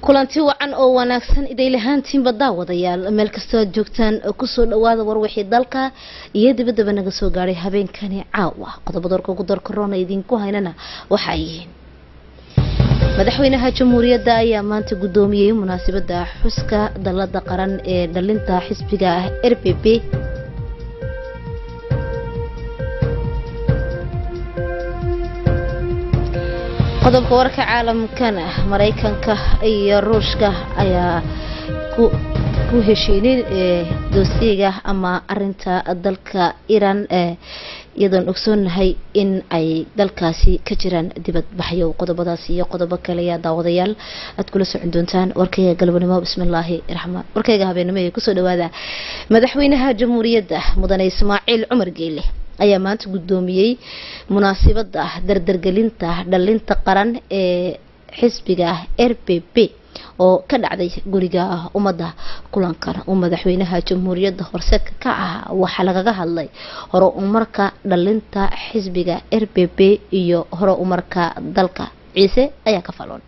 kulanti wacan oo wanaagsan iday lahaantiinba daawadayaal meel kastoo aad joogtaan kusoo dhawaada warwixii dalka iyo dibadaba naga soo gaadhay habeenkani caawa qodobada warka ugu dar korona idinku haynana waxa ay yihiin madaxweynaha jamhuuriyadda ayaa maanta guddoomiyey munaasabada xuska dalada qaran ee dhalinta xisbiga ah r b b qodobka warka caalamkana maraykanka iyo ruushka ayaa ku heshiinin doosiga ama arinta dalka iran iyadoon ogsoonahay in ay dalkaasi ka jiraan dibadbaxyo qodobadaas iyo qodobo kale ayaa daawadayaal aad kula socon doontaan warkayga galbanimo bismillaahi raxmaan warkayga habeenimo ee kusoo dhawaada madaxweynaha jamhuuriyadda mudane ismaaciil cumar geele ayaa maanta guddoomiyey munaasabada dardargelinta dhalinta qaran ee xisbiga r b b oo ka dhacday guriga ummadda kulankan uu madaxweynaha jamhuuriyadda horseedka ka ah waxaa lagaga hadlay hore umarka dhalinta xisbiga r b b iyo hore umarka dalka ciise ayaa ka faloon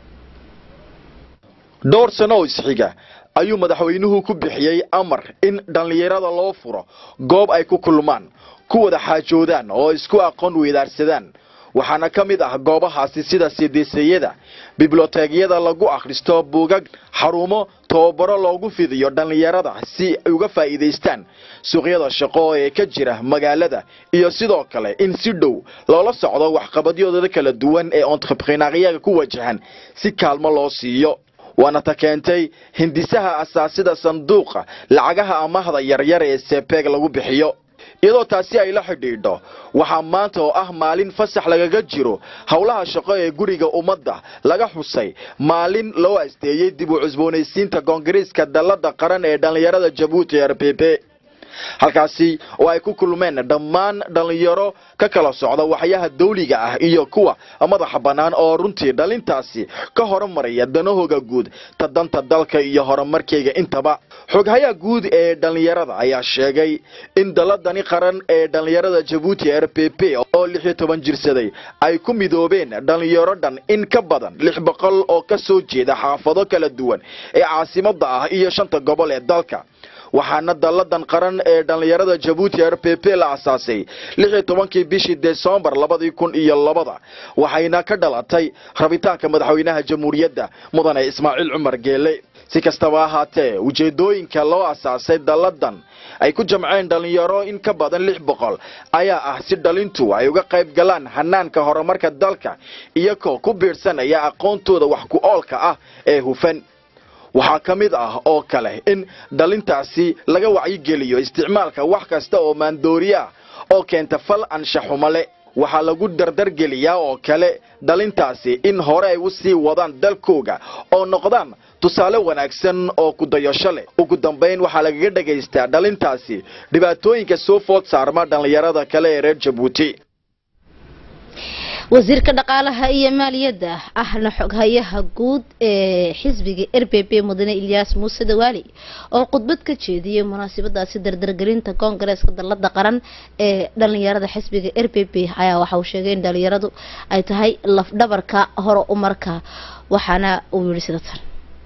dhowr sano oo isxiga ayuu madaxweynuhu ku bixiyey amar in dhallinyarada loo furo goob ay ku kulmaan ku wada xaajoodaan oo isku aqoon weydaarsadaan waxaana ka mid ah goobahaasi sida sidiisayada bibloteegyada lagu akhristo buugag xarumo tababaro loogu fidiyo dhallinyarada si ay uga faa'iidaystaan suuqyada shaqo ee ka jira magaalada iyo sidoo kale in si dhow loola socdo waxqabadyadooda kala duwan ee entreprenariyaga ku wajahan si kaalmo loo siiyo waana ta keentay hindisaha asaasida sanduuqa lacagaha amahda yaryar ee sepeeg lagu bixiyo iyadoo taasi ay la xidhiidho waxaa maanta oo ah maalin fasax lagaga jiro howlaha shaqo ee guriga ummadda laga xusay maalin loo asteeyey dib u cusboonaysiinta koongareeska dallada qaran ee dhallinyarada jabuuti r b b halkaasi oo ay ku kulmeen dhammaan dhallinyaro ka kala socda waxyaha dawliga ah iyo kuwa madaxa bannaan oo runtii dhalintaasi ka horumaraya danahooga guud ta danta dalka iyo horumarkayga intaba xoghayaha guud ee dhallinyarada ayaa sheegay in daladani qaran ee dhallinyarada jabuuti r b b oo lix iyo toban jirsaday ay ku midoobeen dhallinyaro dhan in ka badan lix boqol oo ka soo jeeda xaafado kala duwan ee caasimada ah iyo shanta gobol ee dalka waxaana dalladan qaran ee dhallinyarada jabuuti r b b la asaasay lix iyo tobankii bishii desembar labadii kun iyo labada waxayna ka dhalatay rabitaanka madaxweynaha jamhuuriyadda mudane ismaaciil cumar geele si kastaba ahaatee ujeedooyinka loo asaasay dalladan ay ku jamceen dhallinyaro in ka badan lix boqol ayaa ah si dhalintu ay uga qayb galaan hanaanka horumarka dalka iyagoo ku biidhsanaya aqoontooda wax ku oolka ah ee hufan waxaa ka mid ah oo kale in dhalintaasi laga wacyigeliyo isticmaalka wax kasta oo maandooriye ah oo keenta fal anshaxumale waxaa lagu dardargeliyaa oo kale dhalintaasi in hore ay u sii wadaan dalkooga oo noqdaan tusaale wanaagsan oo kudayasho leh ugu dambayn waxaa lagaga dhagaystaa dhalintaasi dhibaatooyinka soo food saarma dhallinyarada kale ee reer jabuuti wasiirka dhaqaalaha iyo maaliyadda ahna xoghayaha guud ee xisbiga r b b mudane ilyaas muuse dawaali oo khudbad ka jeediyey munaasabadaasi dardargelinta koongareeska dallada qaran ee dhalinyarada xisbiga r b b ayaa waxa uu sheegay in dhalinyaradu ay tahay lafdhabarka hore umarka waxaana uu yihi sida tan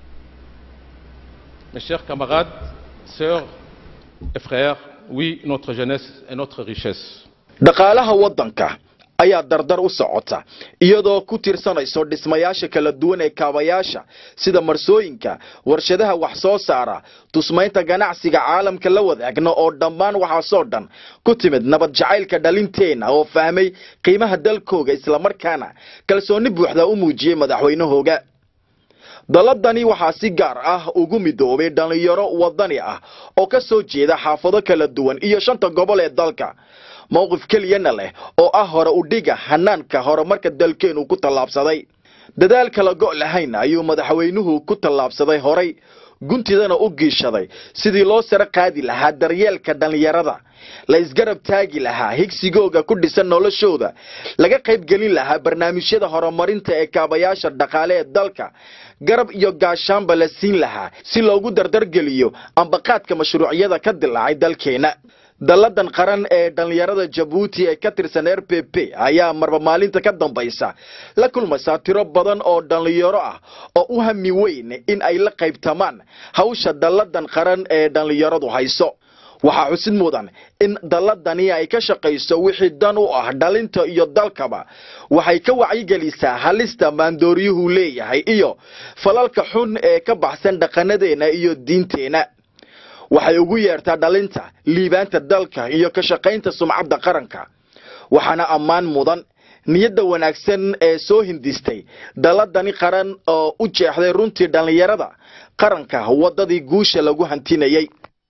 Mes chers camarades, sœurs et frères, oui, notre jeunesse est notre richesse. dhaqaalaha waddanka ayaa dardar u socota iyadoo ku tirsanayso dhismayaasha kala duwan ee kaabayaasha sida marsooyinka warshadaha wax soo saara tusmaynta ganacsiga caalamka la wadaagna oo dhammaan waxaasoo dhan ku timid nabad jacaylka dhalinteenna oo fahmay qiimaha dalkooga islamarkaana kalsooni buuxda u muujiyey madaxweynahooga daladani waxaa si gaar ah ugu midoobay dhallinyaro wadani ah oo ka soo jeeda xaafado kala duwan iyo shanta gobol ee dalka mowqif keliyana leh oo ah hore udhiga hanaanka horumarka dalkeenu ku tallaabsaday dadaal kala go' lahayn ayuu madaxweynuhu ku tallaabsaday horay guntidana u giishaday sidii loo sare qaadi lahaa daryeelka dhallinyarada la isgarab taagi lahaa higsigooga ku dhisan noloshooda laga qayb gelin lahaa barnaamijyada horumarinta ee kaabayaasha dhaqaale ee dalka garab iyo gaashaanba la siin lahaa si loogu dardargeliyo ambaqaadka mashruucyada ka dilaacay dalkeena dalladan qaran ee dhallinyarada jabuuti ee ka tirsan r p p ayaa marba maalinta ka dambaysa la kulmaysaa tiro badan oo dhallinyaro ah oo u hami weyn in ay la qaybtamaan hawsha dalladan qaran ee dhallinyaradu hayso waxaa xusid mudan in dalladani ay ka shaqayso wixii dan u ah dhalinta iyo dalkaba waxay ka wacyigelisaa halista maandooryuhu leeyahay iyo falalka xun ee ka baxsan dhaqanadeena iyo diinteena waxay ugu yeertaa dhalinta liibaanta dalka iyo ka shaqaynta sumcadda qaranka waxaana ammaan mudan niyadda wanaagsan ee soo hindistay dalladani qaran oo u jeexday runtii dhallinyarada qaranka waddadii guusha lagu hantinayay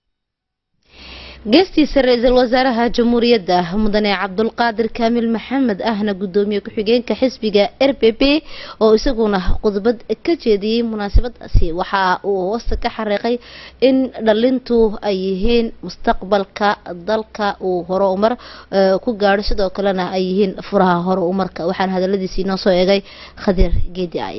geestiisa ra-iisul wasaaraha jamhuuriyadda mudane cabdulqaadir kaamil maxamed ahna gudoomiye ku-xigeenka xisbiga r b b oo isaguna khudbad ka jeediyey munaasabadaasi waxa uu hoosta ka xariiqay in dhalintu ay yihiin mustaqbalka dalka uu horumar ku gaadho sidoo kalena ay yihiin furaha horumarka waxaana hadaladiisii noo soo eegay khadiir geedi ay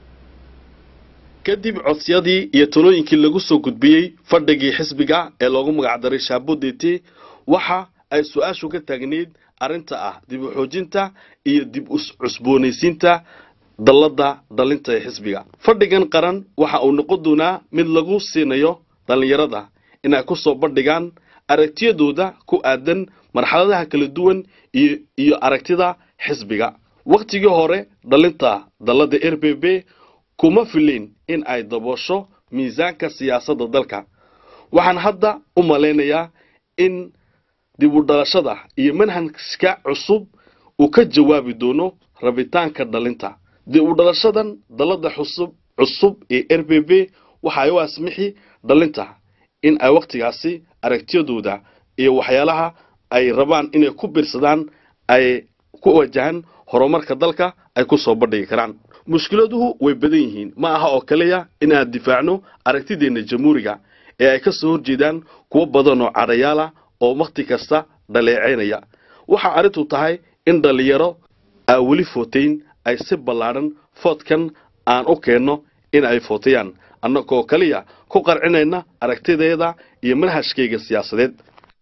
kadib codsiyadii iyo talooyinkii lagu soo gudbiyey fadhigii xisbiga ee loogu magacdaray shaabuditi waxa ay su-aashu ka taagneyd arrinta ah dib u xoojinta iyo dib u cusboonaysiinta dalladda dhalinta ee xisbiga fadhigan qaran waxa uu noqon doonaa mid lagu siinayo dhallinyarada inay ku soo bandhigaan aragtiyadooda ku aadan marxaladaha kala duwan iyo aragtida xisbiga wakhtigii hore dhalinta dalladda r b b kuma filayn in ay daboosho miisaanka siyaasadda dalka waxaan hadda u malaynayaa in dib u dhalashada iyo manhajka cusub uu ka jawaabi doono rabitaanka dhalinta dib u dhalashadan dalladda xusub cusub ee r b b waxa ay u asmixi dhalinta in ay wakhtigaasi aragtiyadooda iyo waxyaalaha ay rabaan inay ku biirsadaan ay ku wajahan horumarka dalka ay ku soo bandhigi karaan mushkiladuhu way badan yihiin ma aha oo kaliya in aan difaacno aragtideenna jamhuuriga ee ay ka soo horjeedaan kuwo badan oo cadhayaala oo wakhti kasta dhaleecaynaya waxaa arrintu tahay in dhallinyaro aa weli footayn ay si ballaadhan foodkan aan u keenno in ay footayaan annagoo kaliya ku qarcinayna aragtideeda iyo manhajkayga siyaasadeed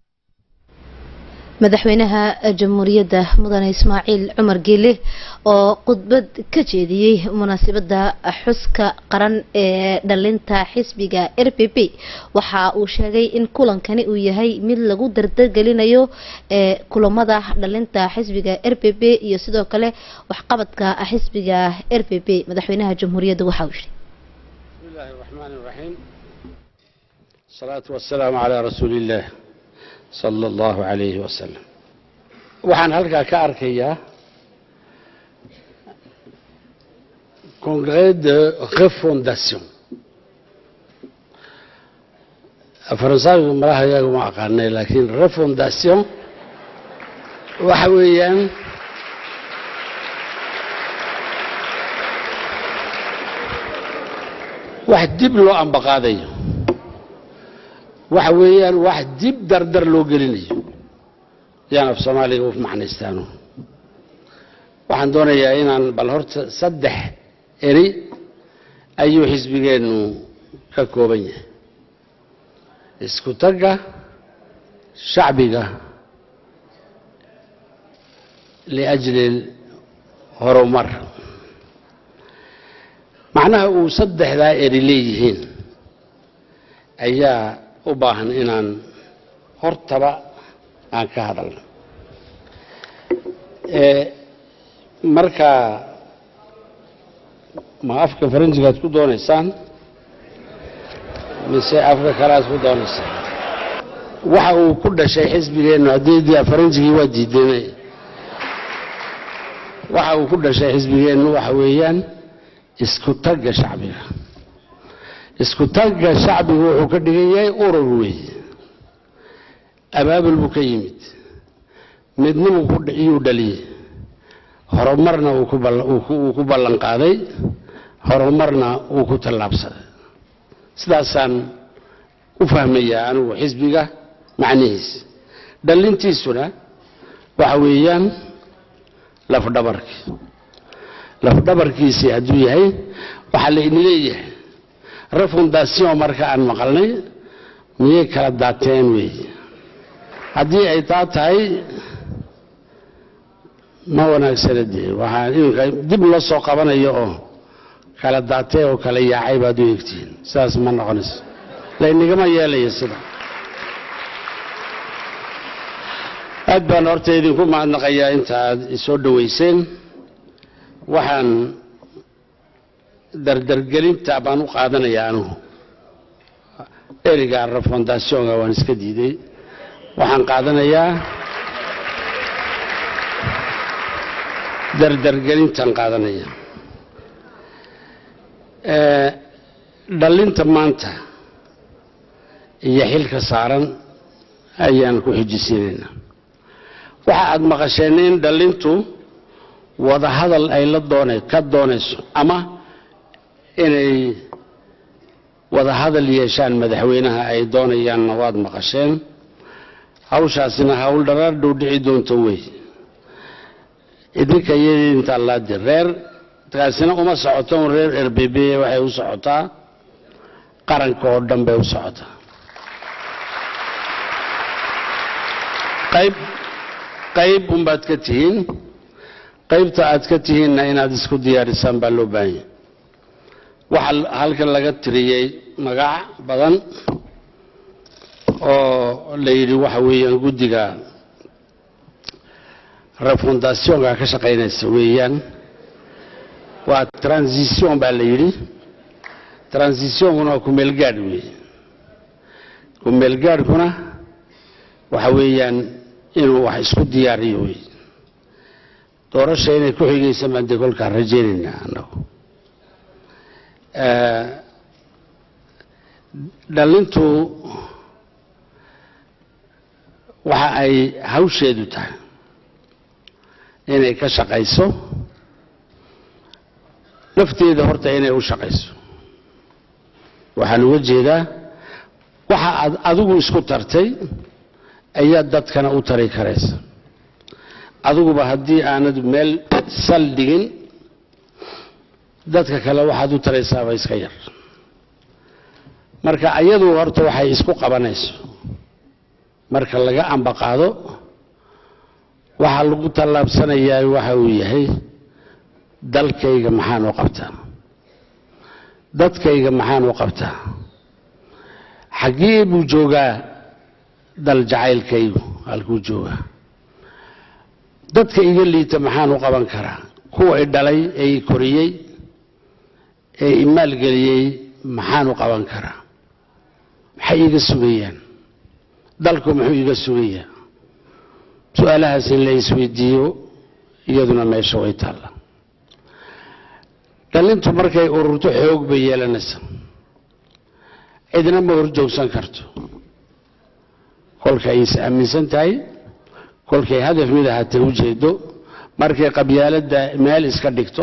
madaxweynaha jamhuuriyadda mudane ismaaciil cumar geele oo khudbad ka jeediyey munaasabada xuska qaran ee dhalinta xisbiga r b b waxa uu sheegay in kulankani uu yahay mid lagu dardargelinayo ee kulamada dhalinta xisbiga r b b iyo sidoo kale waxqabadka xisbiga r b b madaxweynaha jamhuuriyadda waxa uu yidhi bismillahi raxmaani raxiim salaatu wasalaamu calaa rasuuli illaah sala allahu calayhi wasalam waxaan halkaa ka arkayaa congrès de refondation faransaaygu malaha iyagu ma aqaanay laakiin refondation waxa weeyaan wax dib loo ambaqaadayo waxa weeyaan wax dib dardar loo gelinayo yaan af soomaaliga u macnaystaano waxaan doonayaa inaan bal horta saddex eri ayuu xisbigeennu ka kooban yahay isku tagga shacbiga liajli horumar macnaha uu saddexdaa eri leeyihiin ayaa u baahan inaan hortaba aan ka hadalno marka ma afka faranjigaad ku doonaysaan mise afka kaleaad ku doonaysaan waxa uu ku dhashay xisbigeennu haddii faranjigii waa diideen waxa uu ku dhashay xisbigeennu waxa weeyaan isku tagga shacbiga isku tagga shacbigu wuxuu ka dhigan yahay urur weeye abaabul buu ka yimid midnimu iyuu dhaliyey horumarna uu ku ballan qaaday horumarna uu ku tallaabsaday sidaasaan u fahmayaa anigu xisbiga macnihiisa dhallintiisuna waxa weeyaan lafdhabarkii lafdhabarkiisii hadduu yahay waxaa laydin leeyahay refondation marka aan maqalnay miyay kala daateen weeye haddii ay taa tahay ma wanaagsana dee waxaa iminka dib loo soo qabanayo oo kala daatee oo kala yaacay baad u egtihiin sidaas ma noqonayso laynigama yeelayo sida aad baan horta idinku mahadnaqayaa inta aad isoo dhoweyseen waxaan dardargelinta baan u qaadanayaa anugu eriga refondationga waan iska diiday waxaan qaadanayaa dardargelintaan qaadanaya dhallinta maanta iyo xilka saaran ayaan ku xijisiinaynaa waxa aad maqasheen in dhallintu wadahadal ay la doona ka doonayso ama inay wadahadal yeeshaan madaxweynaha ay doonayaanna waad maqasheen hawshaasina hawl dharaar dhow dhici doonto wey idinka iyadii intaa laadi reer kaasina uma socoto un reer r b b waxay u socotaa qaranka oo dhan bay u socotaa qayb qayb unbaad ka tihiin qaybta aad ka tihiinna inaad isku diyaarisaan baa loo baahanya waxaa halkan laga tiriyey magac badan oo la yidhi waxa weeyaan guddiga refondationka ka shaqaynaysa weeyaan waa transition baa la yidhi transitionkuna waa kumeelgaadh weeye kumeelgaadhkuna waxa weeyaan inuu wax isku diyaariyo wey doorasha inay ku xigaysa baan dee kolkaan rajaynaynaa annagu dhallintu waxa ay hawsheedu tahay inay ka shaqayso nafteeda horta inay u shaqayso waxaan uga jeedaa waxa aad adigu isku tartay ayaa dadkana u tari karaysa adiguba haddii aanad meel sal dhigin dadka kale waxaad u taraysaaba iska yar marka ayadu horta waxay isku qabanayso marka laga ambaqaado waxaa lagu tallaabsanayaa waxa uu yahay dalkayga maxaan u qabtaa dadkayga maxaan u qabtaa xaggee buu joogaa dal jacaylkaygu halkuu joogaa dadka iga liita maxaan u qaban karaa kuwa i dhalay ee i koriyey ee i maalgeliyey maxaan u qaban karaa maxay iga sugayaan dalku muxuu iga sugayaa su-aalahaas in la isweydiiyo iyaduna meesha way taalla dhallintu markay ururto xoog bay yeelanaysaa cidna ma horjoogsan karto kolkay is aaminsan tahay kolkay hadaf mid ahaatee u jeedo markay qabyaaladda meel iska dhigto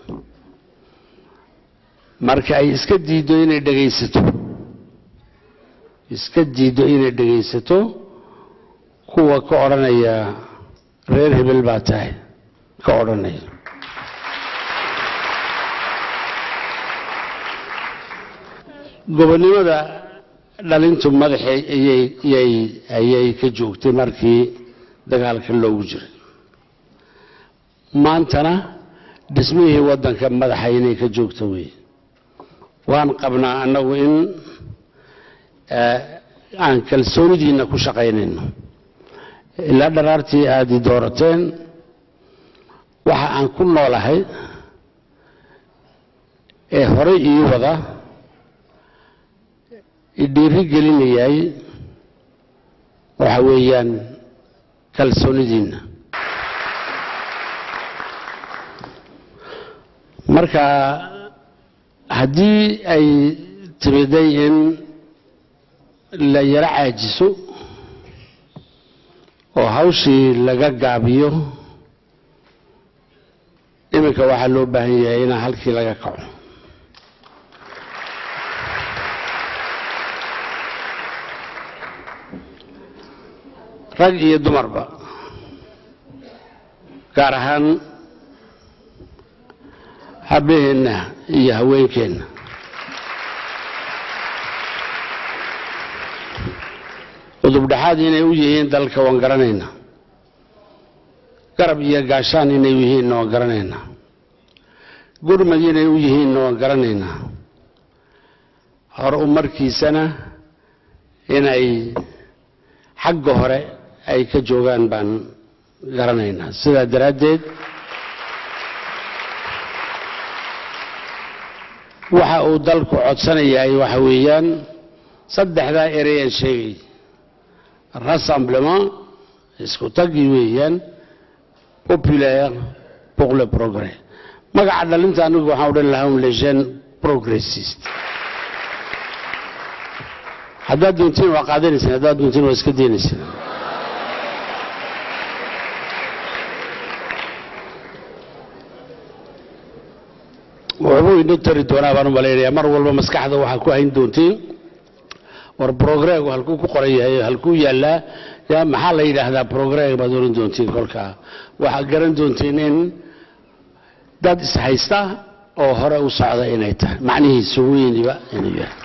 marka ay iska diiddo inay dhegaysato iska diiddo inay dhegaysato kuwa ka odhanaya reer hebel baa tahay ka odhanaya gobonnimada dhalintu madaxay ayay ayay ayay ka joogtay markii dagaalka loogu jiray maantana dhismihii waddanka madaxa inay ka joogto wey waan qabnaa annagu in aan kalsoonidiina ku shaqaynayno ilaa dharaartii aada i doorateen waxa aan ku noolahay ee horey ii wada idhiiri gelinayay waxa weeyaan kalsoonidiinna marka haddii ay timiday in la yaro caajiso oo hawshii laga gaabiyo iminka waxaa loo baahan yahay inaa halkii laga kaco rag iyo dumarba gaar ahaan habaheenna iyo haweenkeenna udubdhexaad inay u yihiin dalka waan garanaynaa garab iyo gaashaan inay u yihiinna waan garanaynaa gurmad inay u yihiinna waan garanaynaa hor umarkiisana inay xagga hore ay ka joogaan baan garanaynaa sidaa daraaddeed waxa uu dalku codsanayahay waxa weeyaan saddexdaa ereyaan sheegay rassemblement isku tagi weeyaan populaire pour le progrès magaca dhalinta anigu waxaan odhan lahaa un les jeunes progressiste haddaad doontiin waa qaadanaysaan haddaad doontiin waa iska daynaysaan waxbuu ino tari doonaa baan u malaynayaa mar walba maskaxda waxaa ku hayn doontiin war progregu halkuu ku qoran yahay halkuu yaallaa ya maxaa la yidhaahdaa progreg baad oran doontiin kolkaa waxaad garan doontiin in dad ishaysta oo hore u socda inay tahay macnihiisu weyniba inuu yahay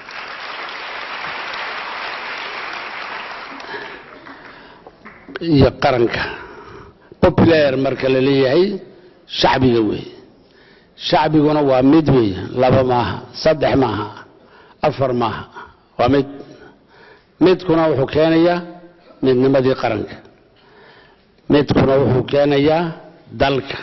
iyo qaranka popular marka la leeyahay shacbiga weeye shacbiguna waa mid weeye laba maaha saddex maaha afar maaha waa mid midkuna wuxuu keenayaa midnimadii qaranka midkuna wuxuu keenayaa dalka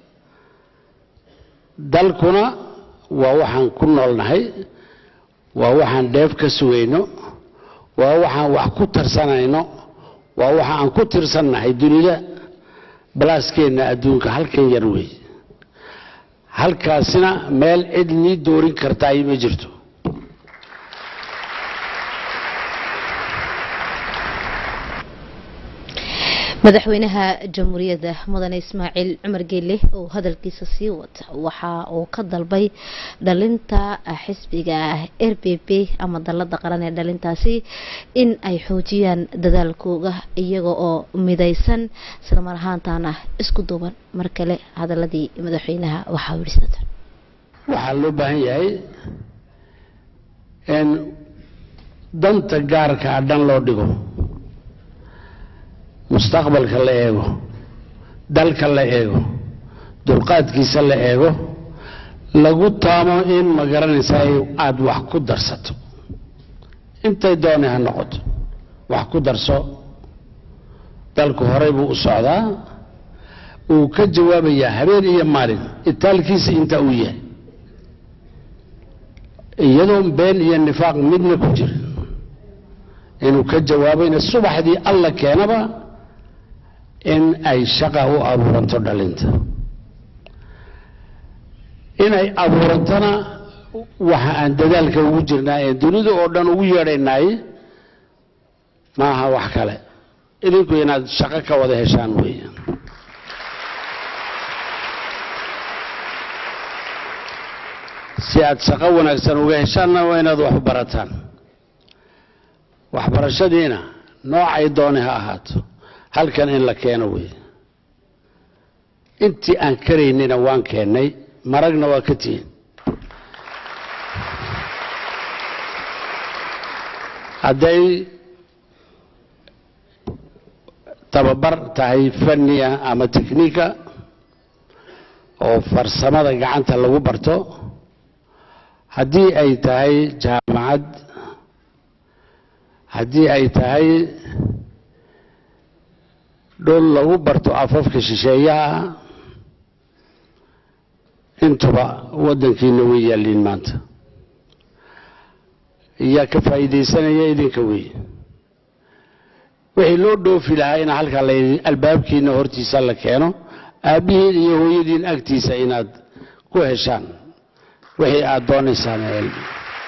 dalkuna waa waxaan ku noolnahay waa waxaan dheef ka sugayno waa waxaan wax ku tarsanayno waa waxa aan ku tirsannahay dunida balaaskeenna adduunka halkan yar weey halkaasina meel cid nii doorin kartaay ma jirto madaxweynaha jamhuuriyadda mudane ismaaciil cumar geelle oo hadalkiisa sii wata waxa uu ka dalbay dhalinta xisbiga r b b ama dalada qaran ee dhalintaasi in ay xoojiyaan dadaalkooga iyaga oo midaysan isla mar ahaantaana isku duuban mar kale hadaladii madaxweynaha waxaa wirsata waxaa loo baahan yahay in danta gaarka a dhan loo dhigo mustaqbalka la eego dalka la eego dulqaadkiisa la eego lagu taamo in ma garanaysa aada wax ku darsato intay doonay ha noqoto wax ku darso dalku horey buu u socdaa uu ka jawaabayaa habeen iyo maalin itaalkiisa inta uu yahay iyadoo been iyo nifaaq midna ku jirin inuu ka jawaabayna subaxdii alla keenaba in ay shaqa u abuuranto dhalinta inay abuurantona waxa aan dadaalka ugu jirnaa ee dunida oo dhan ugu yeedhaynaay maaha wax kale idinku inaad shaqo ka wada heshaan weeyaan si aad shaqo wanaagsan uga heshaanna waa inaad wax u barataan waxbarashadiina noocay dooni ha ahaato halkan in la keeno wey intii aan karaynina waan keennay maragna waa ka tihin hadday tababar tahay fanniya ama teknika oo farsamada gacanta lagu barto haddii ay tahay jaamacad haddii ay tahay dhul lagu barto afafka shisheeyaha intuba waddankiina way yaalliin maanta yaa ka faa'iidaysanaya idinka wey wixii loo dhoofi lahaa in halkaa la albaabkiina hortiisa la keeno aabbihiin iyo hooyadiin agtiisa inaad ku heshaan wixii aada doonaysaan cilmi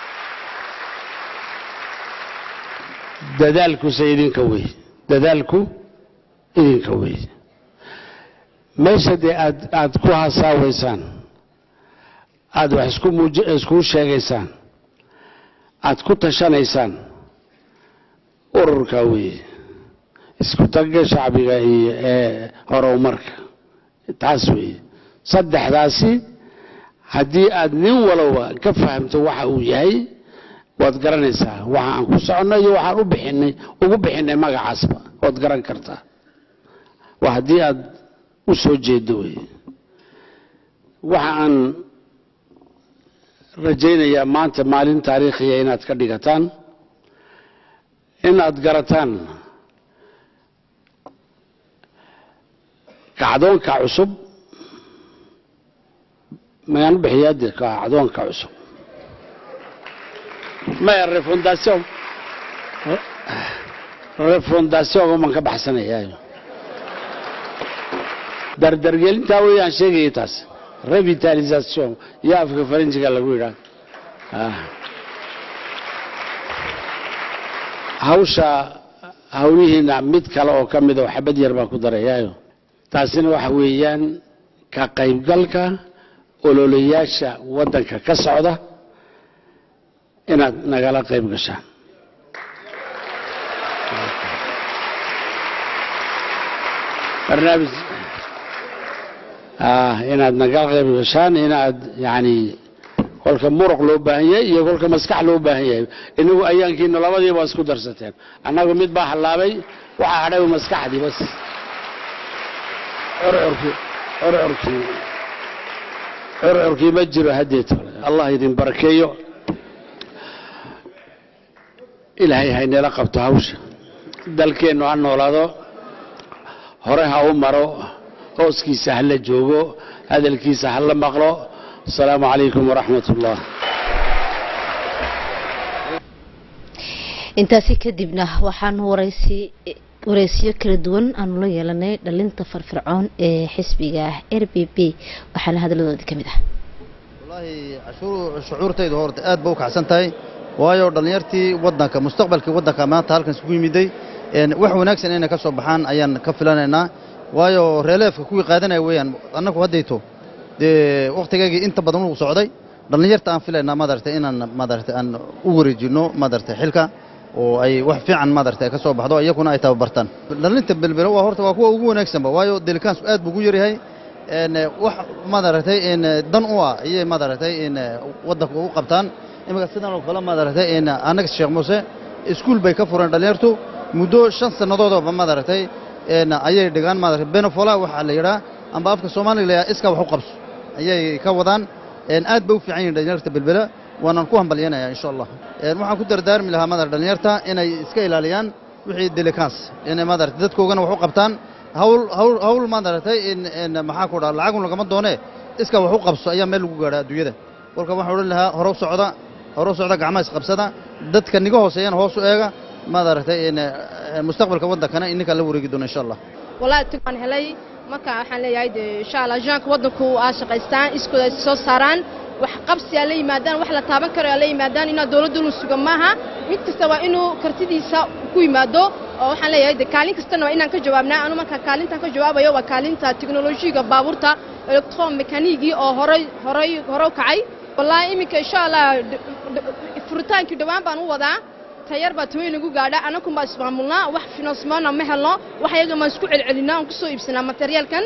dadaalkuse idinka wey dadaalku idinka wey meesha dee aad aada ku hasaawaysaan aada wax isku muuj iskuu sheegaysaan aada ku tashanaysaan ururka weeye isku tagga shacbiga iyo ee horumarka taas weeye saddexdaasi haddii aada nin walowba ka fahamto waxa uu yahay waad garanaysaa waxa aan ku soconno iyo waxaan u bixinay ugu bixinay magacaasba waad garan kartaa waa haddii aad u soo jeedo wey waxa aan rajaynayaa maanta maalin taariikhiya inaad ka dhigataan inaad garataan kacdoonka cusub mayaan u bixiyaa dee kacdoonka cusub maya refondation refondation man ka baxsanayaayo dardargelintaa weeyaan sheegaya taas revitalisation iyo afka faranjiga lagu yidhaah hawsha hawlihiina mid kale oo ka mida oo xabad yar baan ku darayaayo taasina waxa weeyaan ka qaybgalka ololayaasha waddanka ka socda inaad nagala qayb gashaan barnaamij inaad nagala qayb gashaan inaad yani kolka muruq loo baahan yahay iyo kolka maskax loo baahan yahay inagu ayaankiina labadiiba isku darsateen annagu mid baa hallaabay waxaa hadhay maskaxdii bas curcurkii curcurkii curcurkii ma jiro haddeed allah idin barakeeyo ilaahay haynala qabto hawsha dalkeennu ha noolaado hore ha u maro hooskiisa ha la joogo hadalkiisa ha la maqlo asalaamu calaykum waraxmat ullah intaasi kadibna waxaan waraysi waraysiyo kala duwan aanu la yeelanay dhalinta farfircoon ee xisbiga r b b waxaana hadaladoodii ka mid ah wallaahi shucuurtaydu horta aad ba u kacsan tahay waayo dhallinyartii waddanka mustaqbalkii waddanka maanta halkan isugu yimiday wax wanaagsan inay ka soo baxaan ayaan ka filanaynaa waayo reeleefka kuwii qaadanaya weeyaan annagu haddayto dee wakhtigaygii inta badan uu socday dhallinyarta aan filaynaa madarata inaan madarata aan u wareejinno madarata xilka oo ay wax fiican madarata ay ka soo baxdo iyaguna ay tababartaan dhallinta belbelo waa horta waa kuwa ugu wanaagsanba waayo delikaansu aad buu ugu yaryahay wax madaratay dan u ah ayay madaratay waddanka ugu qabtaan imika sidan oo kale madaratay annaga sheekh muuse iskuul bay ka fureen dhallinyartu muddo shan sannadoodooba madaratay ayay dhigaan madarata benefola waxaa la yidhaa amba afka soomaaliga la yidhaha iska wax u qabso ayay ka wadaan aad bay u fiican yihin dhallinyarta belbela waanaan ku hambalyanayaa insha allah waxaan ku dardaarmi lahaa madar dhallinyarta inay iska ilaaliyaan wixii delikans inay madarata dadkoogana wax u qabtaan hawl hawl hawl maadaratay in maxaa ku dhaha lacagun lagama doonee iska wax u qabso ayaa meel lagu gaadhaa adduunyada kolka waxaan odhan lahaa hore u socda hore u socda gacmaha isqabsada dadka niga hooseeyana hoos u eega maadaratay in mustaqbalka waddankana ininkaa la wareegi doona insha allah wallaahi tug baan helay marka waxaan leeyahay dee insha allah ajaanka waddanku aa shaqaystaan iskooda ay soo saaraan wax qabsi aa la yimaadaan wax la taaban karo aa la yimaadaan inaad dowladdu lu suga maaha mid kasta waa inuu kartidiisa ku yimaado oo waxaan leeyahay de kaalin kastana waa inaan ka jawaabnaa anu marka kaalintan ka jawaabayo waa kaalinta teknolojiga baabuurta electron mekaanigii oo horay horay hore u kacay wallaahi iminka insha allah furitaankii dhowaan baan u wadaa tayar baa taweyn lagu gaadha anakun baa ismaamulnaa wax finansmoona ma helno wax iyaga maan isku celcelinaa aan kusoo iibsanaa materiaalkan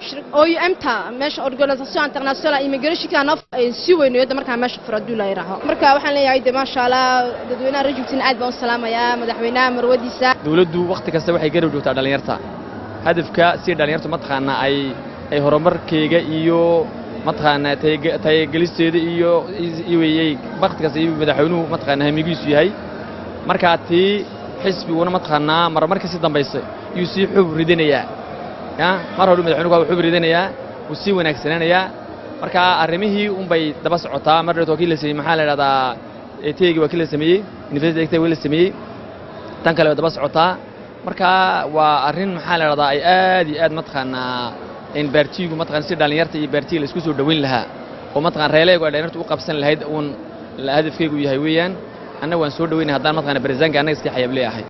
OUM-ta meesha organisation international immigration noo si weyneeyo markaa meesha furo hadduu la yiraaho marka waxaan leeyahay de maasha allah dadweynaha rajultina aad baan u salaamayaa madaxweynaha marwadiisa dawladdu wakhti kasta waxay garab joogtaa dhallinyarta hadafka si dhallinyartu mataqaanaa ay ay horumarkeyga iyo mataqaanaa tayagelisteeda iyo weyey wakhti kasta iyo madaxweynuhu mataqaanaa hamigiisu yahay markaa tii xisbiguna mataqaanaa marmarka si dambaysa yuu sii xub ridinayaa ya mar hore madaxweynuhu waa xub ridinayaa wuu sii wanaagsanaanayaa marka arrimihii unbay daba socotaa mar dheet waa kii la sameeyey maxaa la idhahdaa eteegi waa kii la sameeyey university egtegi waa la sameeyey tan kale way daba socotaa marka waa arrin maxaa la idhahdaa ay aad iyo aad mataqaanaa in baartiigu mataqana si dhallinyarta iyo baartiga la isku soo dhoweyn lahaa oo mataqana reeleegu ay dhallinyartu u qabsan lahayd uun hadafkeygu yahay weeyaan annaga waan soo dhaweynay haddaan mataqana barisaanka annaga iska xayab leeyahay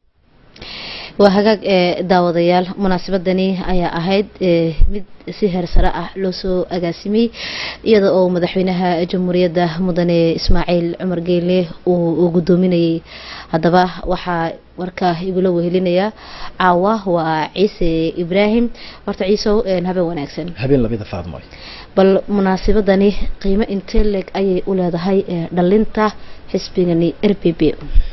waa hagaag ee daawadayaal munaasabadani ayaa ahayd mid si heer sare ah loo soo agaasimay iyada oo madaxweynaha jamhuuriyadda mudane ismaaciil cumar geyle uu gudoominayay haddaba waxaa warkaa igula wehelinaya caawa waa ciise ibraahim horta ciisow habeen wanaagsan habeen labida faadmoy bal munaasabadani qiimo intee leeg ayay u leedahay dhalinta xisbigani r p p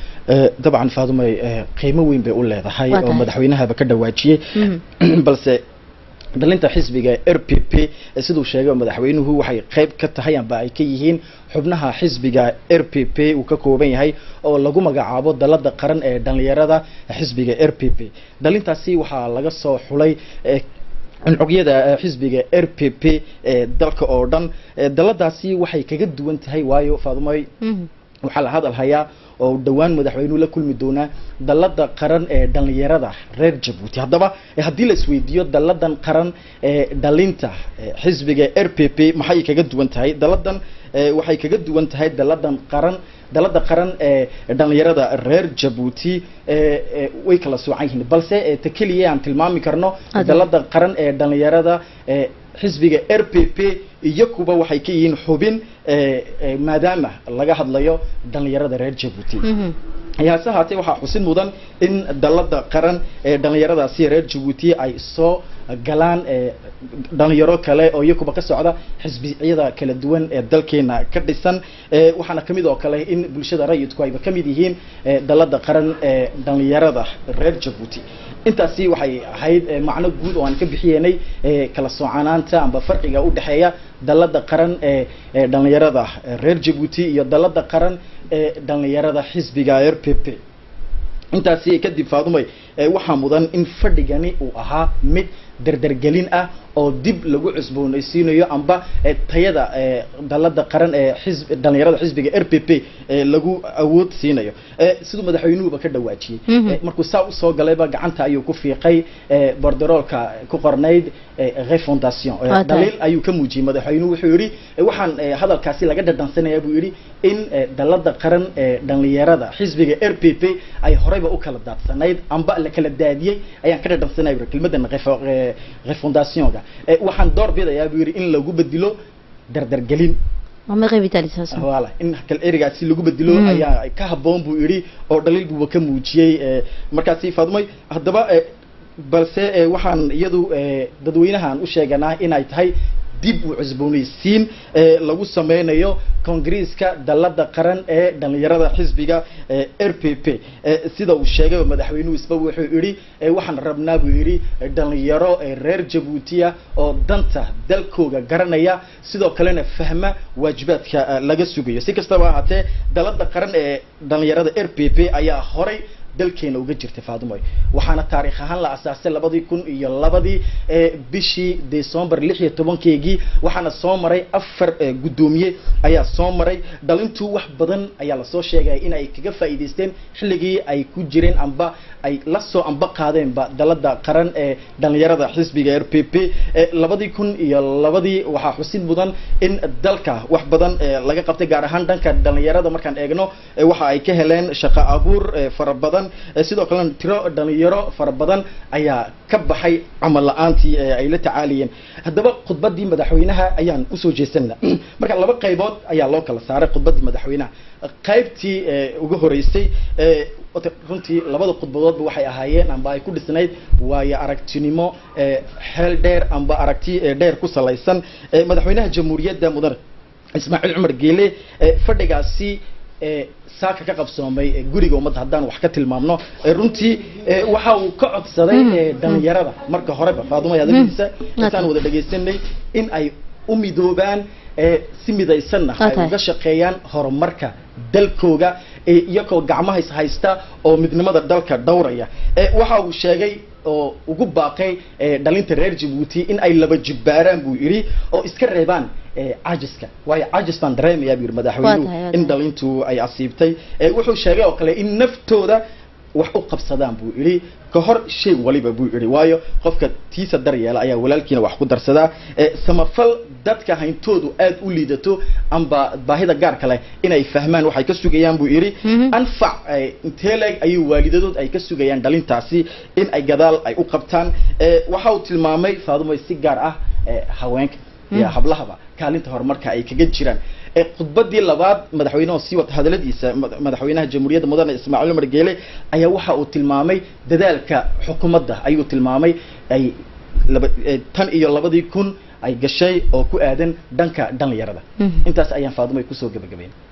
dabcan faadumay qiimo weyn bay u leedahay Waa oo tahay. madaxweynahaba ka dhawaajiyey balse dhalinta xisbiga r p p siduu sheegay madaxweynuhu waxay qayb ka tahay amba ay ka yihiin xubnaha xisbiga r p p uu ka kooban yahay oo lagu magacaabo dalada qaran ee dhalinyarada xisbiga r p p dhalintaasi waxaa laga soo xulay eh, cunugyada eh, xisbiga r p p ee dalka oo dhan Eh, daladaasi waxay kaga duwan tahay waayo faadumay waxaa la hadal hayaa oo dhowaan madaxweynuhu la kulmi doonaa dalada qaran ee dhalinyarada reer jabuuti haddaba eh, haddii la isweydiiyo daladan qaran ee dhalinta eh, xisbiga r p p maxay kaga duwan tahay daladan eh, waxay kaga duwan tahay daladan qaran dalada qaran ee dhalinyarada reer jabuuti eh, eh, way kala soocan yihiin balse eh, ta keliya aan tilmaami karno Ade. dalada qaran ee dhalinyarada ee xisbiga r p p iyo kuba waxay ka yihiin xubin eh, eh, maadaama laga hadlayo dhalinyarada reer jabuuti haase haatee waxaa xusid mudan in dalada qaran ee dhalinyaradaasi reer jabuuti ay soo galaan eh, dhalinyaro kale oo iyakuba ka socda xisbiyada kala duwan ee dalkeena ka dhisan Eh, waxaana kamid oo kale in bulshada rayidku ayba kamid yihiin eh, dalada qaran ee dhalinyarada reer jabuuti intaasi waxay ahayd eh, macno guud oo aan ka bixiyenay eh, kala soocanaanta amba farqiga u dhexeeya dalada qaran ee ee dhalinyarada reer jabuuti iyo dalada qaran ee dhalinyarada xisbiga r p p intaasi kadib faadumay eh, waxaa mudan in fadhigani uu ahaa mid dardargelin ah oo dib lagu cusboonaysiinayo amba eh, tayada eh, dalada qaran ee xisb dhalinyarada xisbiga r p p eh, lagu awood siinayo Eh, siduu madaxweynuhuba ka dhawaajiyey Mhm. Eh, markuu saa usoo galayba gacanta ayuu ku fiiqay eh, borderoolka ku qornayd eh, refondation Eh, Waa tahay. dhaliil ayuu ka muujiyey madaxweynuhu wuxuu yidhi eh, waxaan eh, hadalkaasi laga dhadhansanaya buu yidhi in eh, dalada qaran ee dhalinyarada xisbiga r p p ay horeyba u kala daadsanayd amba la kala daadiyey ayaan ka dhadhansanaya buu kelmadan refo- eh, refondationga Eh, waxaan door bidayaa buu yidhi in lagu bedelo dardargelin ama revitalisation wala in kal erigaasi lagu bedelo Mm. ayaa ka haboon buu yidhi oo dhaliil buuba ka muujiyey eh, markaasi faadumay haddaba eh, balse eh, waxaan iyadu eh, dadweynahan u sheeganaa inay tahay dib u cusboonaysiin eh, lagu sameynayo kongreeska dalada qaran ee dhalinyarada xisbiga eh, r p p Eh, sida uu sheegay madaxweynuhu isba wuxuu yidhi eh, waxaan rabnaa buu yidhi eh, dhalinyaro eh, reer jabuutiya oo danta dalkooga garanaya sidoo kalena fahma waajibaadka eh, laga sugayo si kastaba ahaatee dalada qaran ee dhalinyarada r p p ayaa horay dalkeena uga jirta faadumoy waxaana taariikh ahaan la asaasay labadii kun iyo labadii ee bishii december lix iyo tobankeegii waxaana soo maray afar eh, guddoomiye ayaa soo maray dhalintu wax badan ayaa lasoo sheegaya in ay kaga faa'iidaysteen xilligii ay ku jireen amba ay la soo amba qaadeenba dalada qaran ee dhalinyarada xisbiga r p p Eh, labadii kun iyo labadii waxaa xusid mudan in dalka wax badan eh, laga qabtay gaar ahaan dhanka dhalinyarada markaan eegno eh, waxa ay ka heleen shaqo abuur eh, fara badan Eh, sidoo kalena tiro dhalinyaro fara badan ayaa ka baxay camal la-aantii ee ay la tacaaliyeen haddaba khudbadii madaxweynaha ayaan usoo jeesanna marka laba qaybood ayaa loo kala saaray khudbadii madaxweynaha qaybtii eh, ugu horeysay eh, wata- runtii labada khudbadoodba waxay ahaayeen amba ay ku dhisnayd waayo aragtinimo eh, xeel dheer amba aragti eh, dheer ku salaysan Eh, madaxweynaha jamhuuriyadda mudan ismaaciil cumar geele eh, fadhigaasi eh, saaka ka qabsoomay eh, guriga ummadda haddaan wax ka tilmaamno eh, runtii eh, waxa uu ka codsaday eh, dhalinyarada marka horeba faaduma hadalkiisa intaan wada dhegaysanay in ay u midoobaan eh, si midaysanna ay Okay. uga shaqeeyaan horumarka dalkooga eh, iyagoo gacmaha is haysta oo midnimada dalka dhowraya Eh, waxa uu sheegay oo ugu baaqay eh, dhalinta reer jabuuti in ay laba jibbaaraan buu yidhi oo iska reebaan eh, cajiska waayo cajis baan dareemayaa buu yidhi Waa madaxweynuhu tahay, waa in tahay. dhalintu ay asiibtay Eh, wuxuu sheegay oo kale in naftooda wax u qabsadaan buu yidhi ka hor shay waliba buu yidhi waayo qofka tiisa daryeela ayaa walaalkiina wax ku darsadaa Eh, samafal dadka hayntoodu aad u liidato amba baahida gaarka leh inay fahmaan waxay ka sugayaan buu yidhi Mhm. anfac eh, intee leeg ayuu waalidadood ay ka sugayaan dhalintaasi in ay gadaal ay u qabtaan Eh, waxa uu tilmaamay faadumay si gaar ah eh, haweenka iyo hablahaba kaalinta horumarka ay kaga jiraan Eh, khudbadii labaad madaxweynaha sii wata hadaladiisa mad- madaxweynaha jamhuuriyadda mudane ismaaciil cumar geele ayaa waxa uu tilmaamay dadaalka xukuumadda ayuu tilmaamay ay laba eh, tan iyo labadii kun ay gashay oo ku aadan dhanka dhalinyarada Mhm. intaas ayaan faadumay kusoo gabagabayn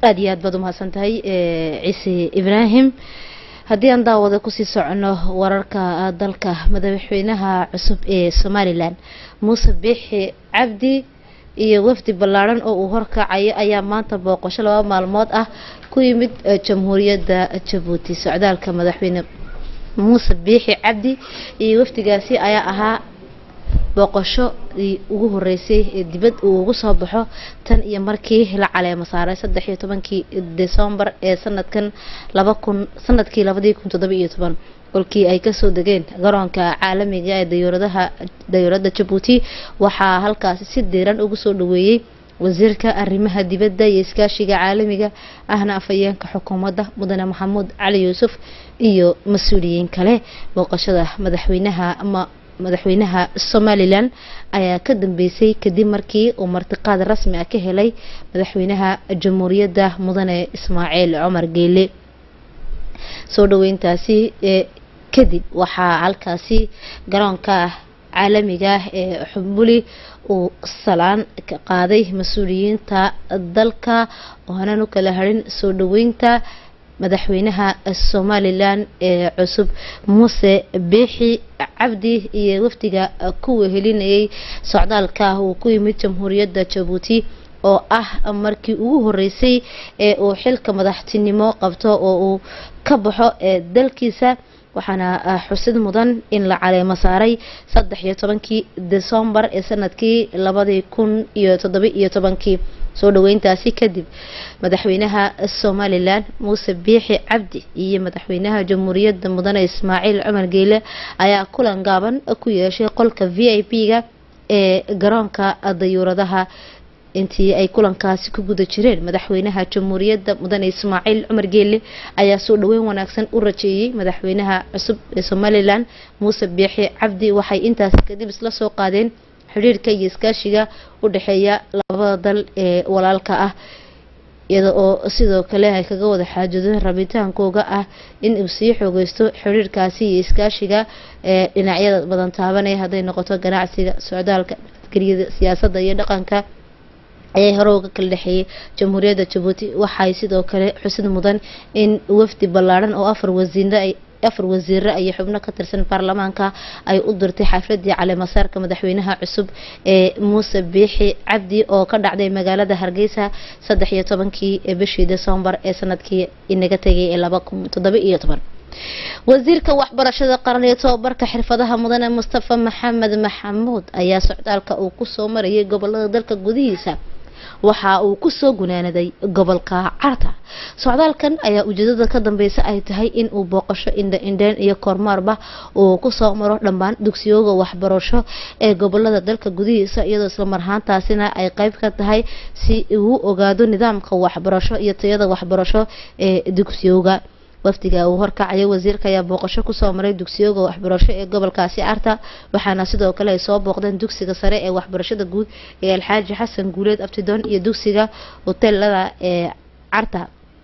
aada iyo aad baad umahadsan tahay ciise ibraahim haddii aan daawada kusii socono wararka dalka madaxweynaha cusub ee somalilan muuse biixi cabdi iyo wafdi ballaaran oo uu horkacayo ayaa maanta booqasho laba maalmood ah ku yimid jamhuuriyadda jabuuti socdaalka madaxweyne muuse biixi cabdi iyo wafdigaasi ayaa ahaa booqasho ugu horeysay ee dibad uu ugu soo baxo tan iyo markii la caleemo saaray saddex iyo tobankii decembar ee sanadkan laba kun sanadkii labadii kun toddoba iyo toban kolkii ay kasoo degeen garoonka caalamiga ee dayuuradaha dayuuradda jabuuti waxaa halkaasi si diiran ugu soo dhaweeyey wasiirka arrimaha dibadda iyo iskaashiga caalamiga ahna afhayeenka xukuumadda mudane maxamuud cali yuusuf iyo mas-uuliyiin kale booqashada madaxweynaha ama madaxweynaha somalilan ayaa ka dambeysay kadib markii uu martiqaad rasmi ah ka helay madaxweynaha jamhuuriyadda mudane ismaaciil cumar geele soo dhaweyntaasi kadib waxaa halkaasi garoonka caalamiga ee xumbuli uu salaan ka qaaday mas-uuliyiinta dalka oonan u kala harin soo dhaweynta madaxweynaha somalilan ee cusub muuse biixi cabdi iyo wafdiga ku wehelinayay socdaalka uu ku yimid jamhuuriyadda jabuuti oo ah markii ugu horeysay ee uu xilka madaxtinimo qabto oo uu ka baxo ee dalkiisa waxaana xusid mudan in la caleemo saaray saddex iyo tobankii decembar ee sanadkii labadii kun iyo toddoba iyo tobankii soo dhaweyntaasi kadib madaxweynaha somalilan muuse biixi cabdi iyo madaxweynaha jamhuuriyadda mudane ismaaciil cumar geele ayaa kulan gaaban ku yeeshay qolka v i p-ga ee garoonka dayuuradaha intii ay kulankaasi ku guda jireen madaxweynaha jamhuuriyadda mudane ismaaciil cumar geele ayaa soo dhaweyn wanaagsan u rajeeyey madaxweynaha cusub ee somalilan muuse biixi cabdi waxay intaasi kadib isla soo qaadeen xidhiirka iyo iskaashiga u dhexeeya labada dal ee walaalka ah iyada oo sidoo kale ay kaga wada xaajadeen rabitaankooga ah in uu sii xoogeysto xidhiirkaasi iyo iskaashiga ee dhinacyada badan taabanaya hadday noqoto ganacsiga socdaalka nabadgelyada siyaasadda iyo dhaqanka ee hore uga kala dhexeeyay jamhuuriyadda jabuuti waxay sidoo kale xusid mudan in wafdi ballaaran oo afar wasiire ay afar wasiire iyo xubno ka tirsan baarlamaanka ay u dirtay xafladii caleemasaarka madaxweynaha cusub ee muuse biixi cabdi oo ka dhacday magaalada hargeysa saddex iyo tobankii bishii decembar ee sanadkii inaga tegay ee laba kun toddoba iyo toban wasiirka waxbarashada qaran iyo tobabarka xirfadaha mudane mustafa maxamed maxamuud ayaa socdaalka uu kusoo marayay gobolada dalka gudihiisa waxa uu kusoo gunaanaday gobolka carta socdaalkan ayaa ujeedada ka dambeysa ay tahay in uu booqasho indha indheen iyo kormaarba uu kusoo maro dhammaan dugsiyooga waxbarasho ee gobolada dalka gudihiisa iyadoo islamarhaantaasina ay qeyb ka tahay si uu ogaado nidaamka waxbarasho iyo tayada waxbarasho ee dugsiyooga wafdiga uu horkacayo wasiirka ayaa booqasho kusoo maray dugsiyooga waxbarasho ee gobolkaasi carta waxaana sidoo kale ay soo booqdeen dugsiga sare ee waxbarashada guud ee alxaaji xasan guuleed abtidoon iyo dugsiga hoteelada ee carta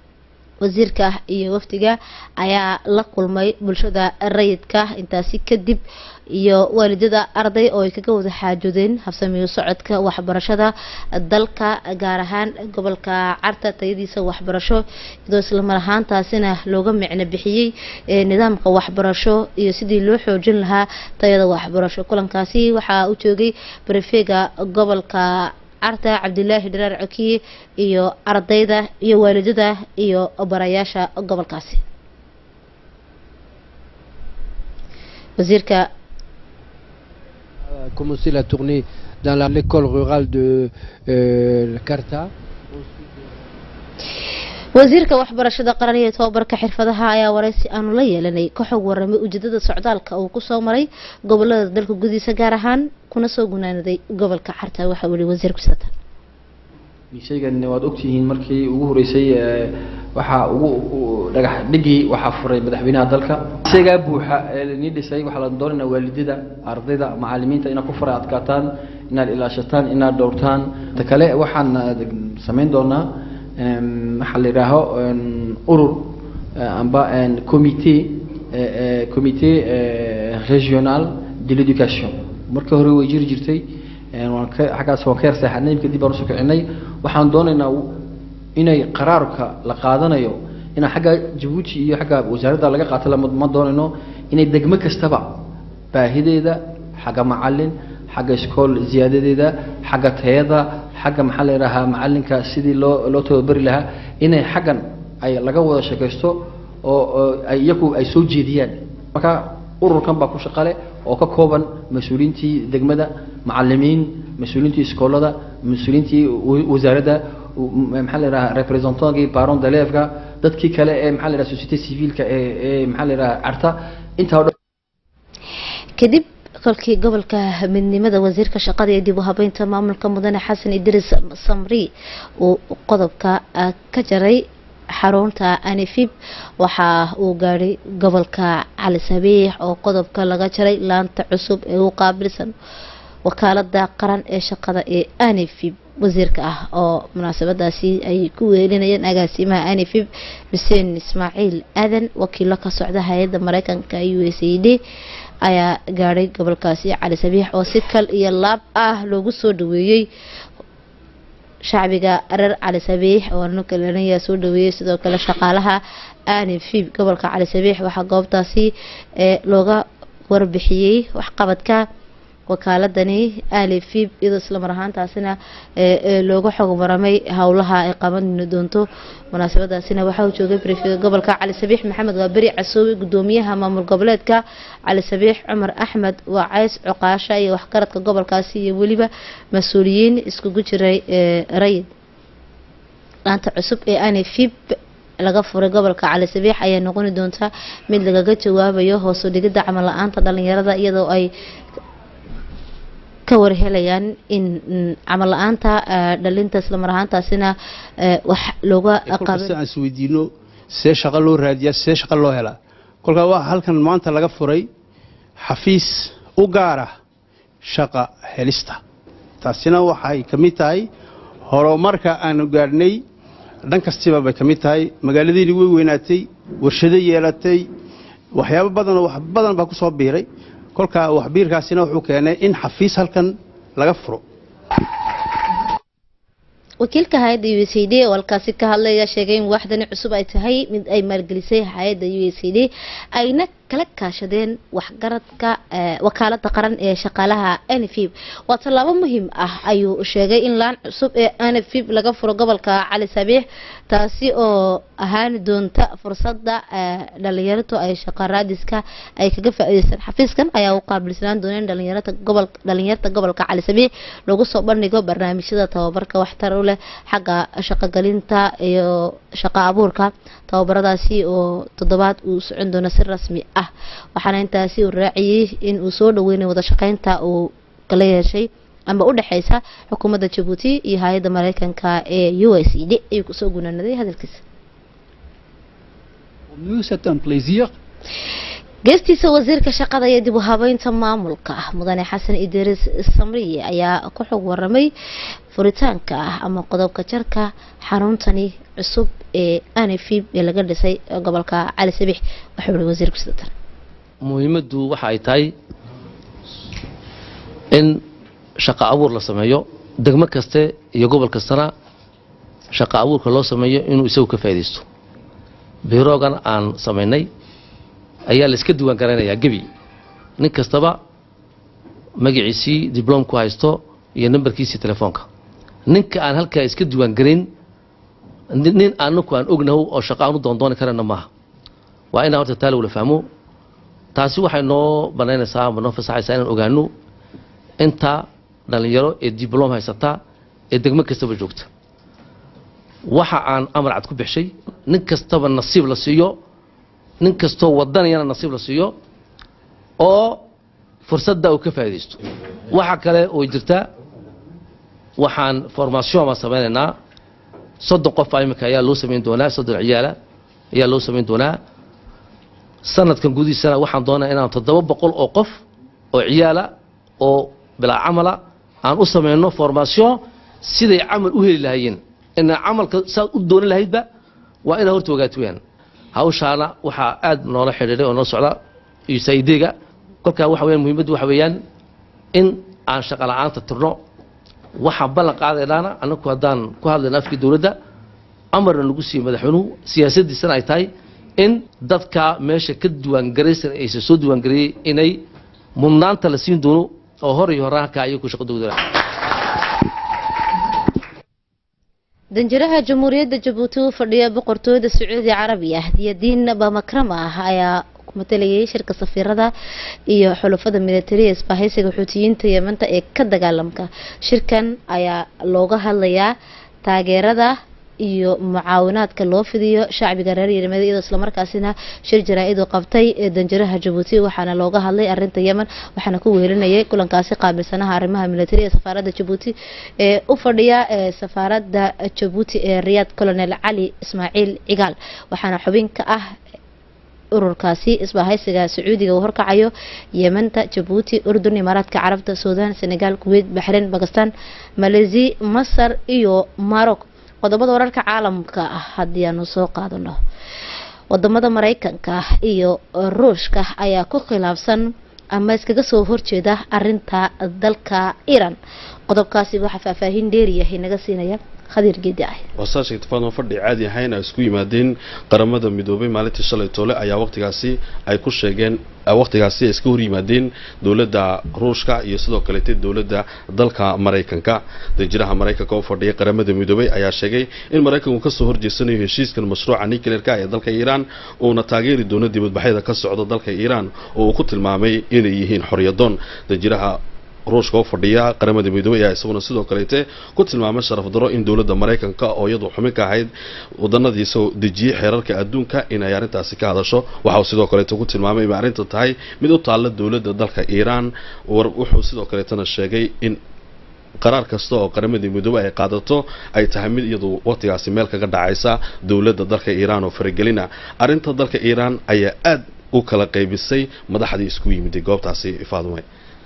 wasiirka iyo wafdiga ayaa la kulmay bulshada rayidka intaasi kadib iyo waalidada arday oo ay kaga wada xaajoodeen habsamiyo socodka waxbarashada dalka gaar ahaan gobolka carta tayadiisa waxbarasho iyadoo islamar ahaantaasina looga micno bixiyey nidaamka waxbarasho iyo sidii loo xoojin lahaa tayada waxbarasho kulankaasi waxaa u joogay barefega gobolka carta cabdilaahi dharaar cokiye iyo ardayda iyo waalidada iyo barayaasha gobolkaasi wasiirka commencé la tournée dans la- l'école rurale de euh, Carta. wasiirka waxbarashada qaran iyo tobabarka xirfadaha ayaa waraysi aanu la yeelanay ka xog waramay ujeedada socdaalka uu kusoo maray gobolada dalka gudihiisa gaar ahaan kuna soo gunaanaday gobolka carta waxa uu yihi wasiirku satan shaygan waad ogtihiin markii ugu horeysay ee, waxaa ugu u- dhagax dhigii waxaa furay madaxweynaha dalka isagaa buuxa ee nii dhisay waxaa la doonaynaa waalidada ardayda macalimiinta inaad ku fara adkaataan inaad ilaashataan inaad dhowrtaan ta kale waxaan eh, samayn doonaa em, waxaa la yidhaaho em, urur eh, amba en, comité eh, eh, comité eh, régional de l'éducation markii hore way jiri jirtay een, waan ka xaggaas waan ka yar seexanay kadib baan usoo kicinay waxaan doonaynaa inay qaraarka la qaadanayo ina xagga jabuuti iyo xagga wasaaradda laga qaato lama ma doonayno inay degmo kastaba baahideeda xagga macalin xagga iskool ziyaadadeeda xagga tayada xagga maxaa la yidhaahaa macalinka sidii loo loo tababari lahaa inay xaggan ay laga wada sheekaysto oo oo ay iyagu ay soo jeediyaan marka ururkan baa ku shaqale oo ka kooban mas-uuliyiintii degmada macalimiin mas-uuliyiintii iskoolada mas-uuliyiintii wa- wasaaradda u- maxaa la yidhaha representantgii baron deleefka dadkii kale ee maxaa la yidhaha société civilka ee ee maxaa la yidhaha carta intaa oo dhan kadib kolkii gobolka midnimada wasiirka shaqada ee dib u habeynta maamulka mudane xasan idris samri uu qodobka ah, ka jaray xarunta anifib waxa uu gaadhay gobolka cali sabiix oo qodobka laga jaray laanta cusub ee u qaabilsan wakaalada qaran ee shaqada ee anifib wasiirka ah oo munaasabadaasi ay ku weelinayeen agaasimaha anifib xuseen ismaaciil aadan wakiilo ka socda hay-adda mareykanka u s a d ayaa gaadhay gobolkaasi cali sabiix oo si kal iyo laab ah loogu soo dhaweeyey shacbiga reer cali sabiix oo nukalanaya soo dhaweeyey sidoo kale shaqaalaha anifib gobolka cali sabiix waxaa goobtaasi ee looga warbixiyey waxqabadka wakaaladani alifib iyadoo islamar ahaantaasina ee ee looga xog maramay howlaha ay qaban doonto munaasabadaasina waxaa uu joogay brifiga gobolka cali sabiix maxamed waaberi casoowe gudoomiyaha maamul goboleedka cali sabiix cumar axmed waacays cuqaasha iyo waxgaradka gobolkaasi iyo weliba mas-uuliyiin iskugu jiray ee rayid laanta cusub ee anifib laga furay gobolka cali sabiix ayaa noqoni doonta mid lagaga jawaabayo hoos u dhigida camal la-aanta dhalinyarada iyadoo ay ka warhelayaan in mm, camal la-aanta eh, dhalinta islamar ahaantaasina eh, wax looga kolkasta qaban aan isweydiino see shaqo loo raadiyaa see shaqo loo helaa kolkaa waa halkan maanta laga furay xafiis u gaara shaqa helista taasina waxay ka mid tahay horumarka aanu gaadhnay dhan kastiba bay ka mid tahay magaaladiini way weynaatay warshado yeelatay waxyaabo badanoo wax badan baa ku soo biiray kolkaa waxbiirkaasina wuxuu keenay in xafiis halkan laga furo wakiilka hay-adda u s a d oo halkaasi ka hadlaya sheegay in waaxdani cusub ay tahay mid ay maalgelisay hay-adda u s a d ayna kala kaashadeen waxgaradka eh, wakaalada qaran ee shaqaalaha anfib waa tallaabo muhiim ah ayuu sheegay in laan cusub ee anfib laga furo gobolka cali sabiix taasi oo ahaan doonta fursada eh, dhalinyaradu ay shaqo raadiska ay kaga faa'iideystaan xafiiskan ayaa u qaabilsanaan doona in dhalinyarada gobol dhalinyarta gobolka cali sabiix lagu soo bandhigo barnaamijyada tababarka waxtar u leh xagga shaqogelinta iyo shaqo abuurka tababaradaasi oo toddobaad uu socon doono si rasmi ah waxaana intaasi uu raaciyey in uu soo dhaweynay wada shaqeynta uu kala yeeshay ama u dhexeysa xukuumadda jabuuti iyo hay-adda mareykanka ee u s e d ayuu kusoo gunaanaday hadalkiisa Nous, c'est un plaisir geestiisa wasiirka shaqada iyo dib u habeynta maamulka mudane xasan idriis samriye ayaa ku xog waramay furitaanka ah ama qodobka jarka xaruntani cusub ee anfib ee laga dhisay gobolka cali sabiix wuxuu yihi wasiirku sida tan muhiimaddu waxa ay tahay in shaqo abuur la sameeyo degmo kaste iyo gobol kastana shaqo abuurka loo sameeyo inuu isagu ka faa'iidaysto biiroogan aan samaynay ayaa la iska diiwaan garanayaa gebi nin kastaba magaciisii dibloomku haysto iyo nambarkiisii telefoonka ninka aan halkaa iska diiwaan garayn nin nin anaku aan ognaho oo shaqo aan u doondooni karana maaha waa inaan horta taa lagula fahmo taasi waxay noo banaynaysaa ama noo fasaxaysaa inaan ogaano inta dhallinyaro ee dibloom haysata ee degmo kastaba joogta waxa aan amar cad ku bixshay nin kastaba nasiib la siiyo nin kastoo wadanayana nasiib la siiyo oo fursadda uu ka faa'iidaysto waxa kale oo jirta waxaan formation baan samaynaynaa soddon qof baa imika ayaa loo samayn doonaa soddon ciyaala ayaa loo samayn doonaa sanadkan gudihiisana waxaan doonaa inaan toddoba boqol oo qof oo ciyaala oo bilaa camala aan u samayno formation siday camal u heli lahaayeen inaa camalka saad u doonan lahaydba waa inaad horta ogaato weyaan hawshaana waxaa aad noola xidhiidhay oo noo socda usaidega kolkaa waxa weyaan muhiimaddu waxa weeyaan in aan shaqa la'aanta tirno waxaan ballan qaadaynaana annagu haddaan ku hadlayna afkii dowladda amarna lagu siiyey madaxweynuhu siyaasadiisana ay tahay in dadka meesha ka diiwaangaraysan aysan soo diiwaangareeyey inay mudnaanta la siin doono oo hor iyo horaan halkaa ayagu shaqo dowdala danjiraha jamhuuriyadda jabuuti u fadhiya boqortooyada sacuudi carabiya diyadiin bamakrama ah ayaa matalayay shirka safiirada iyo xulafada militariya isbahaysiga xuutiyiinta yeemanta ee ka dagaalamka shirkan ayaa looga hadlayaa taageerada iyo mucaawinaadka loo fidiyo shacbiga reer yemen iyadoo islamarkaasina shir jaraa-id uu qabtay ee danjiraha jabuuti waxaana looga hadlay arinta yemen waxaana ku weelinayay kulankaasi qaabilsanaha arrimaha militari ee safaaradda jabuuti ee u fadhiya ee safaaradda jabuuti ee riyaad colonel cali ismaaciil cigaal waxaana xubin ka ah ururkaasi isbahaysiga sacuudiga uu horkacayo yemanta jabuuti urdun imaaraadka carabta suudaan senegal kuweyt baxreyn bakistan maleysi masar iyo maroc qodobada wararka caalamka ah haddii aanu soo qaadano wadamada mareykanka iyo ruushka ayaa ku khilaafsan ama iskaga soo horjeeda arinta dalka iran qodobkaasi waxaa faahfaahin dheeriyahay naga siinaya khadiir geedi ah wasaasha ittifaadan fadhi caadi ahayn ay isku yimaadeen qaramada midoobay maalintii shalay toole ayaa waqtigaasi ay ku sheegeen waqtigaasi ay iska hor yimaadeen dowladda ruushka iyo sidoo kaleete dowladda dalka maraykanka danjiraha maraykanka u fadhiya qaramada midoobay ayaa sheegay in maraykanku kasoo horjeesanayo heshiiskan mashruuca nuclearka ee dalka iiraan uuna taageeri doono dibadbaxyada ka socda dalka iiraan oo uu ku tilmaamay inay yihiin xoryadoon danjiraha ruushka u fadhiya qaramada midoobey ayaa isaguna sidoo kaleete ku tilmaamay sharaf daro in dowladda maraykanka oo iyadu xubin ka ahayd wadanadiisa dejiyey xeerarka adduunka inay arrintaasi ka hadasho waxa uu sidoo kaleete ku tilmaamay inay arrinta tahay mid u taalla dowladda dalka iiraan wuxuu sidoo kaleetana sheegay in qaraar kasta oo qaramadii midoobey ay qaadato ay tahay mid iyadu waqtigaasi meel kaga dhacaysa dowladda dalka iiraan oo faragelina arrinta dalka iiraan ayaa aad u kala qaybisay madaxdii isku yimiday goobtaasi faadume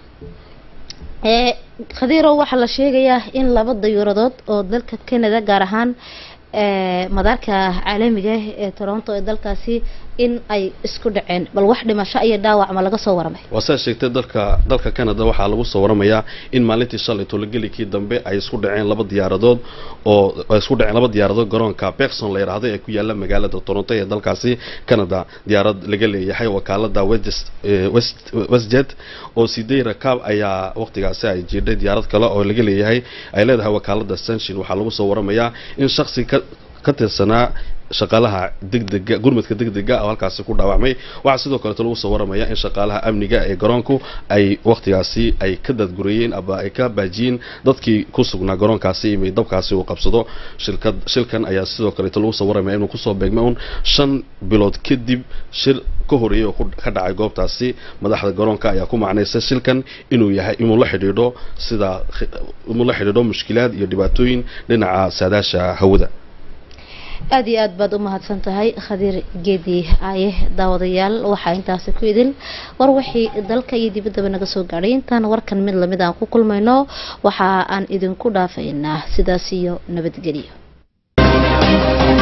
ee khadiirow waxaa la sheegayaa in laba dayuuradood oo dalka canada gaar ahaan ee madaarka caalamiga ah ee toronto ee dalkaasi in ay isku dhaceen bal wax dhimasho iyo dhaawac ma laga soo waramay waa saa sheegtay dalka dalka canada waxaa lagu soo waramayaa in maalintii shalay tologelikii dambe ay isku dhaceen laba diyaaradood oo ay isku dhaceen laba diyaaradood garoonka Bergson la yiraahdo ee ku yaala magaalada Toronto ee dalkaasi Canada diyaarad laga leeyahay wakaalada West West WestJet oo sidee rakaab ayaa waqtigaasi ay jirdhay diyaarad kale oo laga leeyahay ay leedahay wakaalada Sunshine waxaa lagu soo waramayaa in shakhsi ka ka tirsanaa shaqaalaha degdega gurmadka degdega oo halkaasi ku dhaawacmay waxaa sidoo kaleeto lagu soo waramaya in shaqaalaha amniga ee garoonku ay waqtigaasi ay ka dadgurayeen aba ay ka baajiyeen dadkii ku sugnaa garoonkaasi imay dabkaasi uu qabsado shilkad shilkan ayaa sidoo kaleeto lagu soo waramaya inuu kusoo beegmay un shan bilood kadib shir ka horeeyay oo ka dhacay goobtaasi madaxda garoonka ayaa ku macnaysa shilkan inuu yahay inuu la xidhiidho sida inuu la xidhiidho mushkilaad iyo dhibaatooyin dhinaca saadaasha hawada aada iyo aad baad u mahadsan tahay khadiir geedi aaye daawadayaal waxaa intaasi ku idin war wixii dalka iyo dibaddaba naga soo gaadhay intaan warkan mid lamid aan ku kulmayno waxa aan idinku dhaafaynaa sidaas iyo nabadgelyo